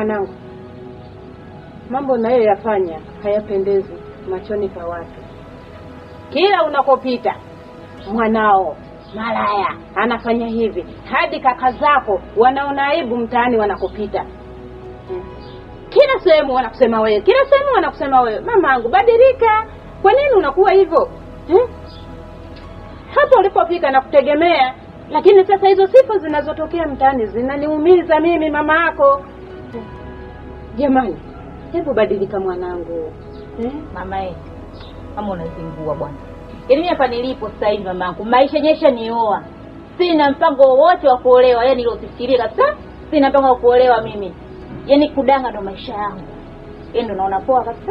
mwanangu, mambo unayoyafanya hayapendezi machoni pa watu. Kila unakopita mwanao malaya anafanya hivi, hadi kaka zako wanaona aibu mtaani wanakopita. Hmm. Kila sehemu wanakusema wewe, kila sehemu wanakusema wewe. Mamangu, badilika. Kwa nini unakuwa hivyo hmm? Hapo ulipofika na kutegemea, lakini sasa hizo sifa zinazotokea mtaani zinaniumiza mimi mama yako. Hmm. Jamani, hebu badilika mwanangu eh? Mama yetu kama unazingua bwana. Yaani mimi hapa nilipo sasa hivi mamangu, maisha nyesha nioa. Sina mpango wowote wa kuolewa, yaani niliofikiria kabisa. Sina mpango wa kuolewa mimi. Yaani kudanga ndo maisha yangu. Yaani ndo naona poa kabisa.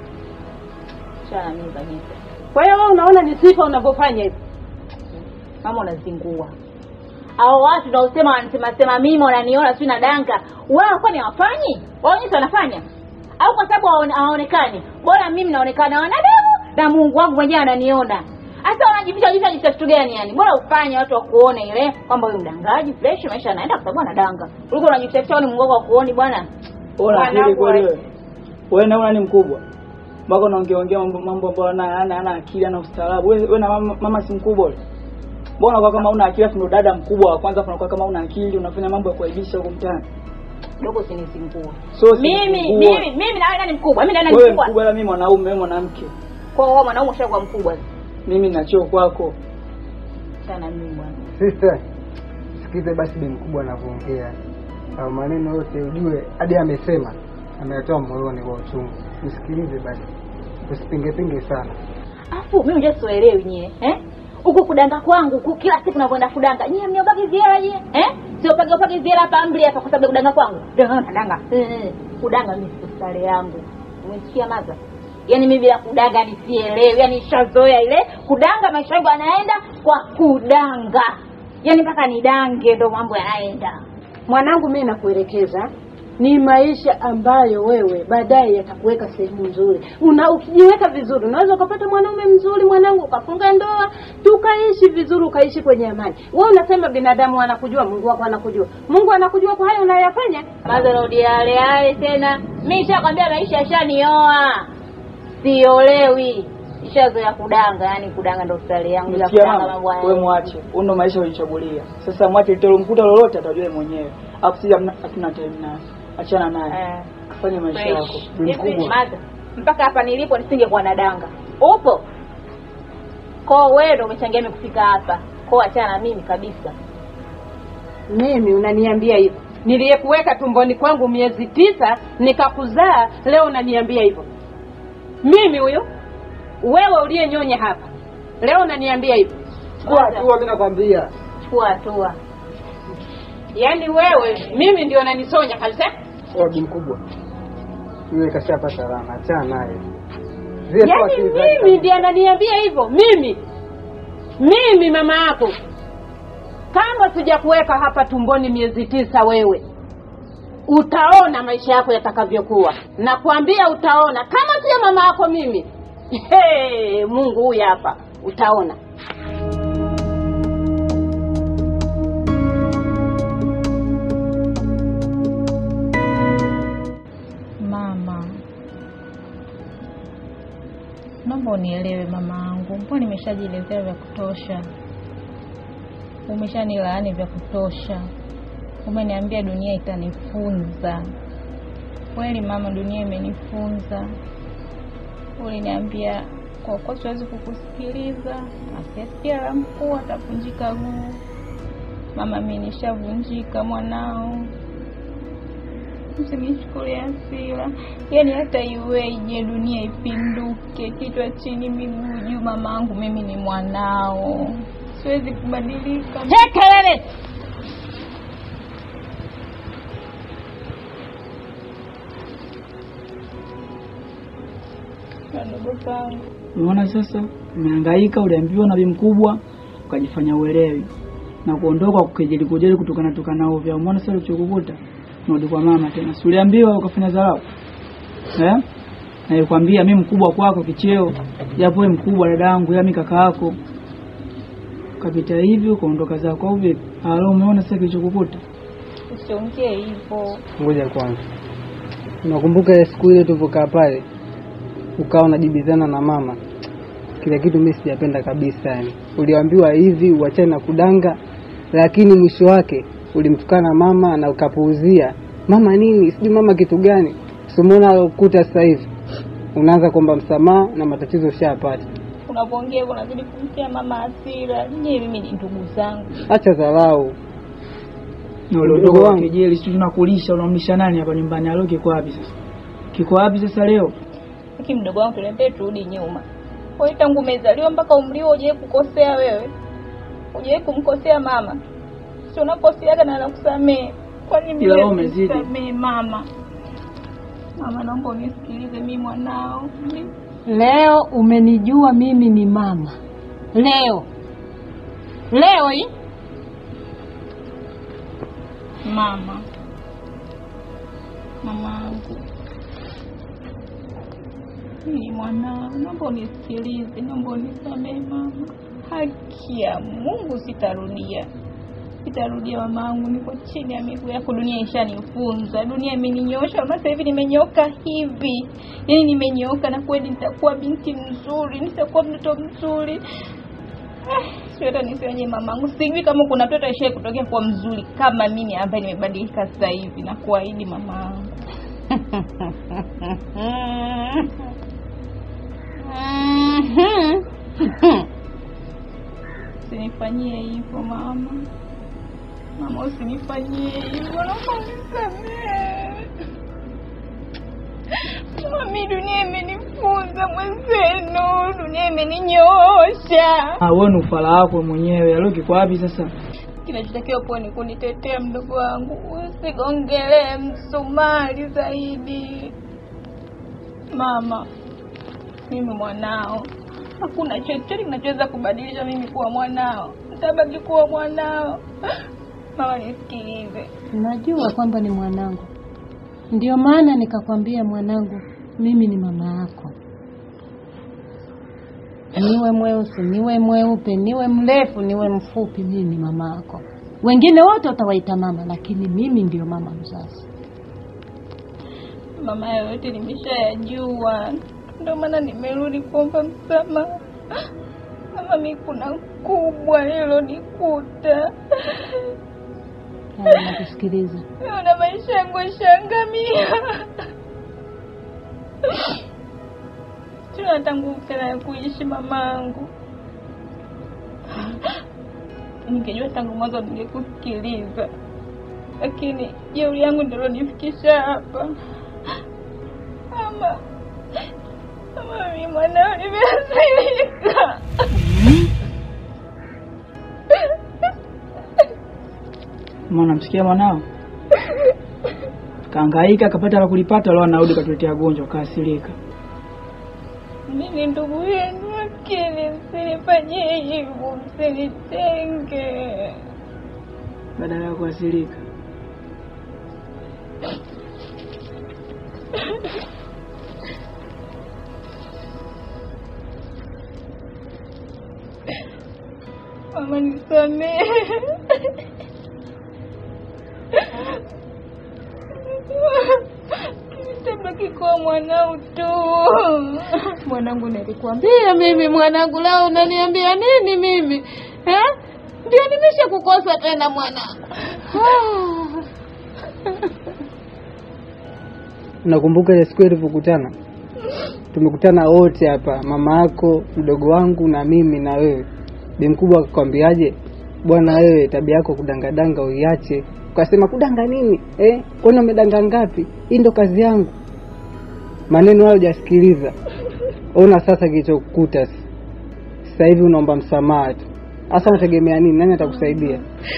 Chana mimi kabisa. Kwa hiyo wewe unaona ni sifa unavyofanya hivi. Mama unazingua. Hao watu naosema wanasema sema mimi wananiona si na danga. Wao kwani hawafanyi? Wao wenyewe wanafanya. Au kwa sababu hawaone- hawaonekani. Bora mimi naonekana wanadamu na Mungu wangu mwenyewe ananiona. Hasa wanajificha jificha jificha kitu gani yani? Bora ufanye watu wakuone ile kwamba wewe mdangaji fresh maisha yanaenda kwa sababu anadanga. Kuliko unajificha jificha ni Mungu wako akuoni bwana. Ona akili Mwanangu kweli wa- wewe. Wewe naona ni mkubwa. Mpaka unaongea ongea mambo mambo ambayo ana ana ana akili ana ustaarabu. Wewe wewe na mama, mama si mkubwa yule. Mbona kwa kama una akili afu ndo dada mkubwa wa kwanza afu unakuwa kama una akili unafanya mambo ya kuaibisha huko mtaani. Dogo usinizingua. So si Mimi mkubwa. mimi mimi na wewe nani mkubwa? Mimi na nani wewe mkubwa? mkubwa ila mimi mwanaume wewe mwanamke. Kwa hiyo wewe mwanaume ushakuwa mkubwa. Mimi na cheo kwako. Sana mimi bwana. Sister, sikize basi bi mkubwa anavyoongea au maneno yote ujue, hadi amesema ametoa moyoni kwa uchungu. Msikilize basi, usipingepinge sana. Afu mimi unajua sielewi nyie, eh? Huku kudanga kwangu, huku kila siku navyoenda kudanga. Nyie mniopage ziera nyie, eh? Sio page page ziera hapa amri hapa kwa sababu ya kudanga kwangu. Danga nadanga. Eh, kudanga mimi sio stare yangu. Umesikia maza? Yaani mimi bila kudanga nisielewi. Yaani nishazoea ile kudanga maisha yangu yanaenda kwa kudanga. Yaani mpaka nidange ndo mambo yanaenda. Mwanangu, mimi nakuelekeza ni maisha ambayo wewe baadaye yatakuweka sehemu nzuri. Una ukijiweka vizuri, unaweza ukapata mwanaume mzuri mwanangu, ukafunga ndoa, tukaishi vizuri, ukaishi kwenye amani. Wewe unasema binadamu anakujua, Mungu wako anakujua. Mungu anakujua kwa hayo unayoyafanya. Maza rudi yale yale tena. Mimi nishakwambia maisha yashanioa. Siolewi. Nishazoea kudanga, yani kudanga ndo stali yangu bila Umesikia kudanga mama? mambo haya. Wewe mwache. Huo ndo maisha ulichagulia. Sasa mwache litalomkuta lolote atajua yeye mwenyewe. Afu sisi hamna- hatuna time naye. Achana naye. Eh. Fanya maisha fresh. yako. Ni Hivi, mkubwa. Maza, mpaka hapa nilipo nisingekuwa na danga. Upo? Kwa wewe ndo umechangia mimi kufika hapa. Kwa achana na mimi kabisa. Mimi unaniambia hivyo? Niliyekuweka tumboni kwangu miezi tisa nikakuzaa, leo unaniambia hivyo? Mimi huyo? Wewe uliyenyonya hapa, leo unaniambia hivyo? Chukua hatua, mimi nakwambia. Chukua hatua. Yaani wewe mimi ndio unanisonya kabisa? Wewe bi mkubwa, yule kashapata rana, achana naye. Zile tu Yaani akili zake mimi kabisa. ndiye ananiambia hivyo? Mimi mimi mama yako, kama sijakuweka hapa tumboni miezi tisa, wewe utaona maisha yako yatakavyokuwa. Nakwambia utaona, kama sio mama yako mimi. Hey, Mungu huyu hapa, utaona. Mama, naomba unielewe mama yangu, mbona nimeshajielezea vya kutosha, umeshanilaani vya kutosha, umeniambia dunia itanifunza. Kweli mama, dunia imenifunza. Uliniambia kwa kuwa siwezi kukusikiliza, asiyesikia la mkuu atavunjika guu. Mama, mi nishavunjika mwanao Msinichukulie hasira, yaani hata iweje dunia ipinduke, kichwa chini miguu juu, mamangu mimi ni mwanao, siwezi kubadilika. Kelele! Kadogo kangu Unaona sasa, umehangaika, uliambiwa na bi mkubwa, ukajifanya uelewi na kuondoka kukejeli kujeli kutokana tukana ovyo. Umeona sasa ulichokukuta, unarudi kwa mama tena. Si uliambiwa ukafanya dharau eh? Na nilikwambia mimi mkubwa kwako kicheo, japo wewe mkubwa dadangu, yami kaka yako, ukapita hivi ukaondoka zako au vipi? Halo, umeona sasa kilichokukuta? usiongee hivyo. Ngoja kwanza, Unakumbuka ile siku ile tulivyokaa pale, ukawa unajibizana na mama, kile kitu mimi sijapenda kabisa. Yani uliambiwa hivi uachane na kudanga, lakini mwisho wake ulimtukana mama na ukapuuzia mama nini, sijui mama kitu gani, simuona alokuta sasa hivi unaanza kuomba msamaha na matatizo ushayapata. Unapoongea hivyo unazidi kumtia mama hasira. Nyie mimi ni ndugu zangu. Acha dharau. Na ule Mdogo udogo wa wangu. kejeli, sijui tunakulisha, unamlisha nani hapa nyumbani? Alo, kiko wapi sasa? Kiko wapi sasa leo? Lakini mdogo wangu tuliambia turudi nyuma. Kwa hiyo tangu umezaliwa mpaka umri huo hujawahi kukosea wewe. Hujawahi kumkosea mama. Si unakoseaga na anakusamehe. Kwa nini Ila mimi wewe umezidi. unisamehe mama? Mama naomba unisikilize mimi mwanao. Mimi Leo umenijua mimi ni mama. Leo leo hii mama. Mamangu. Mimi ni mwanao. Naomba unisikilize, naomba unisamehe mama. Haki ya Mungu sitarudia. Sitarudia mamangu, niko chini ya miguu yako. Dunia ishanifunza, dunia imeninyosha. Sasa hivi nimenyoka hivi, yaani nimenyoka, na kweli nitakuwa binti mzuri, nitakuwa mtoto mzuri. Eh, sio hata nisionye mamangu, sijui kama kuna mtoto aishaye kutokea kuwa mzuri kama mimi ambaye nimebadilika sasa hivi, na kuahidi mamangu. Usinifanyie hivyo mama, mama, usinifanyie hivyo, naomba unisamehe. Mami, dunia imenifunza mwenzenu, dunia imeninyoosha. Ah, wewe ni ufala wako mwenyewe. Alo, kiko wapi sasa? Kinachotakiwa kuwa ni kunitetea mdogo wangu, usigongelee msumari zaidi. Mama, mimi mwanao, hakuna chochote kinachoweza kubadilisha mimi kuwa mwanao. Nitabaki kuwa mwanao. Mama, nisikilize. najua kwamba ni mwanangu, ndio maana nikakwambia mwanangu, mimi ni mama yako. Niwe mweusi, niwe mweupe, niwe mrefu, niwe mfupi, mimi ni mama yako. Wengine wote utawaita mama, lakini mimi ndio mama mzazi. Mama, hayo yote nimeshayajua, ndio maana nimerudi kuomba msamaha. Mama, mi kuna kubwa lilonikuta. Haya, nakusikiliza. Naona maisha yangu yashaangamia. Sina hata nguvu tena ya kuishi mamangu. Ningejua tangu mwanzo ningekusikiliza, lakini jeuri yangu ndio ilonifikisha hapa. Mama, mama, mimi mwanao nimeathirika. Mwana msikia mwanao kaangaika akapata la kulipata, leo anarudi katuletea gonjwa, kaasirika. Mimi ndugu yenu, lakini msinifanyie hivyo, msinitenge. Badala ya kuasirika, Mama, nisamehe. Nitabaki kuwa mwanao tu. Mwanangu, nilikuambia mimi mwanangu, leo unaniambia nini mimi eh? Ndio nimesha kukosa tena mwanangu. Unakumbuka ile siku tulivyokutana? Tumekutana wote hapa, mama yako, mdogo wangu na mimi na wewe. Bi mkubwa akakwambiaje? Bwana wewe, tabia yako kudangadanga uiache. Ukasema kudanga nini eh? Kwani umedanga ngapi? Hii ndo kazi yangu. Maneno hayo hujasikiliza. Ona sasa kilichokukuta sasa. Sasa hivi unaomba msamaha tu. Sasa unategemea nini? Nani atakusaidia?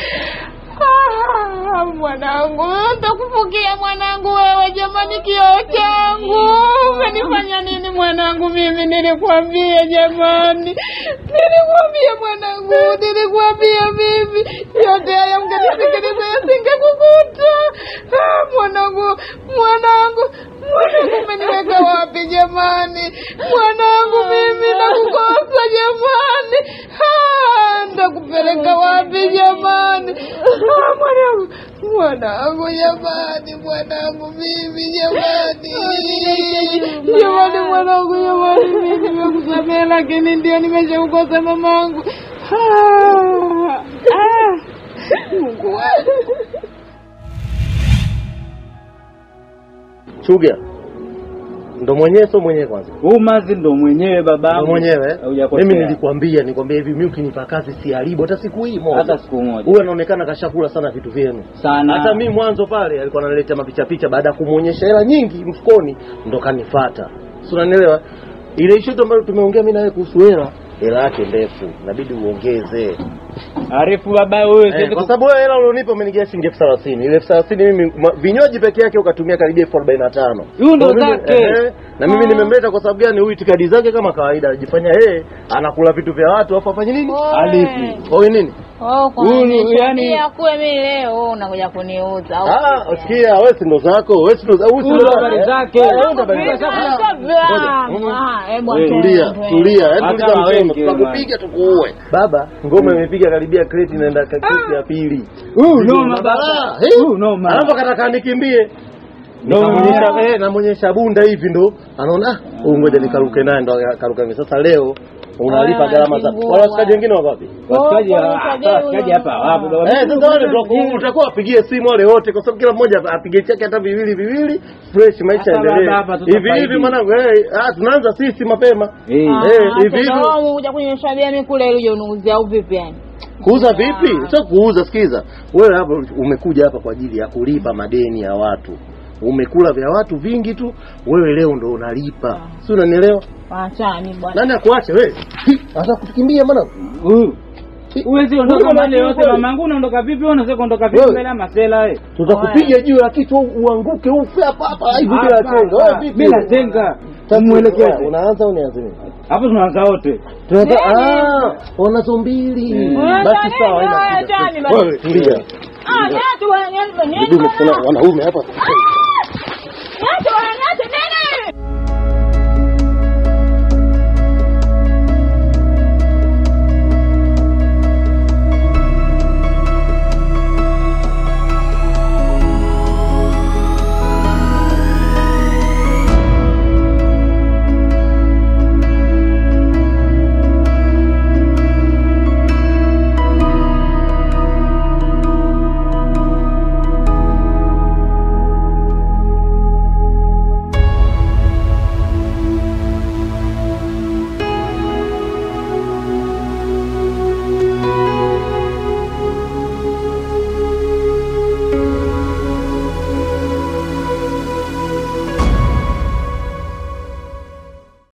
Ah, mwanangu, nitakufukia mwanangu wewe, jamani, kioo changu. Umenifanya nini mwanangu? Mimi nilikwambia jamani, nilikwambia mwanangu, nilikwambia mimi yote haya mngenisikiliza yasingekukuta. Ah, mwanangu, mwanangu, mwanangu, umeniweka wapi jamani? Mwanangu, mimi nakukosa jamani. Ah, ndakupeleka wapi jamani? Ah, mwanangu, Mwanangu jamani, mwanangu mimi jamani, jamani mwanangu jamani, mimi nimekusamehe, lakini ndio nimeshakukosa mamangu. Ah, ah, Mungu wangu. Chuga ndo mwenyewe, sio mwenyewe kwanza Huu mazi ndo mwenyewe baba ndo mwenyewe. Hujakosea. Mimi nilikwambia, nikwambia hivi, mimi ukinipa kazi siharibu hata siku hii moja, hata siku moja huyu anaonekana kashakula sana vitu vyenu sana. hata mi mwanzo pale alikuwa ananiletea mapicha picha, baada ya kumwonyesha hela nyingi mfukoni, ndo kanifata. Si unanielewa? Ile issue tu ambayo tumeongea mimi na wewe kuhusu hela, hela yake ndefu, inabidi uongeze Arifu baba wewe eh, siwezi kwa ku- sababu wewe hela ulionipa umenigia shilingi elfu thelathini. Ile elfu thelathini mimi ma- vinywaji peke yake ukatumia karibia elfu arobaini na tano. Huyu ndo Kwa mimi- zake. eh, na mimi nimemleta kwa sababu gani? Huyu itikadi zake kama kawaida, anajifanya yeye anakula vitu vya watu afu afanye nini? Alipi. Oi nini? Oh, Huyu, yani- yani kuwe mimi leo unakuja kuniuza au Ah, sikia wewe si ndo zako, wewe si ndo za- huyu si Huyu ndo ndo zako, habari eh? zake. Eh, wewe ndo habari zake. Wewe, Tulia, tulia, yaani Hata tuliza msemo, wengi, tutakupiga tukuue. Baba, ngoma imepiga karibia kreti inaenda ka- kreti ya pili. Huyu noma Ah, baba. eh? Huyu noma. Alafu akataka nikimbie. Noma. Namuonyesha eh, namuonyesha bunda hivi ndo anaona ah, huyu ngoja nikaruke naye ndo akaruka mimi. Sasa leo unalipa Ah, gharama za kingua. wala washikaji wengine wako wapi? Wasikaji Oh, hapa, kwa wasikaji hapa wapo baba. Eh, sasa wale ndo utakuwa wapigie simu wale wote kwa sababu kila mmoja apige chake hata viwili viwili fresh maisha Hapa yaendelee. baba, hapa Hivi tutafaidi. hivi mwanangu eh, ah tunaanza sisi mapema. Eh. Eh, hivi hivi. kuja kunyesha bia mimi kule ili uje uniuzie au vipi yani? Kuuza vipi? Sio kuuza, sikiza. Wewe hapa umekuja hapa kwa ajili ya kulipa madeni ya watu. Umekula vya watu vingi tu, wewe leo ndo unalipa. Si unanielewa? Achani bwana. Nani akuache wewe? Hi, Sasa kutukimbia mwanangu. Huyu. Huwezi ondoka Huyu mahali unajua yote kweli? mamangu unaondoka vipi wewe unaweza kuondoka vipi Wewe. mbele ya masela wewe? Tutakupiga juu ya kichwa uanguke ufe hapa hapa hivi bila Hapa, chenga. Wewe hapa. vipi? Bila chenga. Sasa Muelekeze. Unaanza au nianze mimi? Hapo tunaanza wote. Tunataka ah, wanazo mbili. Basi sawa, haina shida. Achani basi. Wewe tulia. Ah, tatu bwana, yani Ndugu kuna wanaume hapa.